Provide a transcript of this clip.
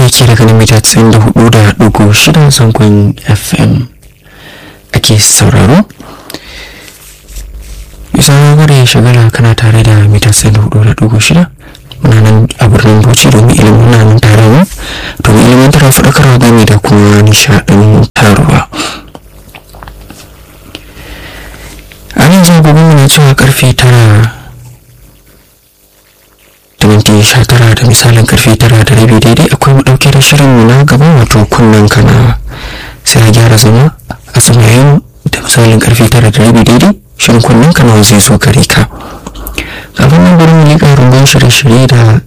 yake daga nan mita 94 da ɗigo shida zangon fm ake sauraro bisa gare shagala kana tare da mita 94 da ɗigo shida muna nan a birnin bauchi domin ilimin na nan tare mu domin ilimin tara faɗakarwa game da kuma nishaɗin taruwa a nan zagogon na cewa karfe tara da minti sha tara da misalin karfe tara da rabi daidai akwai mu ɗauke da shirin mu na gaba wato kunnen kana sai a gyara zama a samayin da misalin karfe tara da rabi daidai shirin kunnen kana zai zo gare ka kafin nan bari mu liƙa rungun shirye-shirye da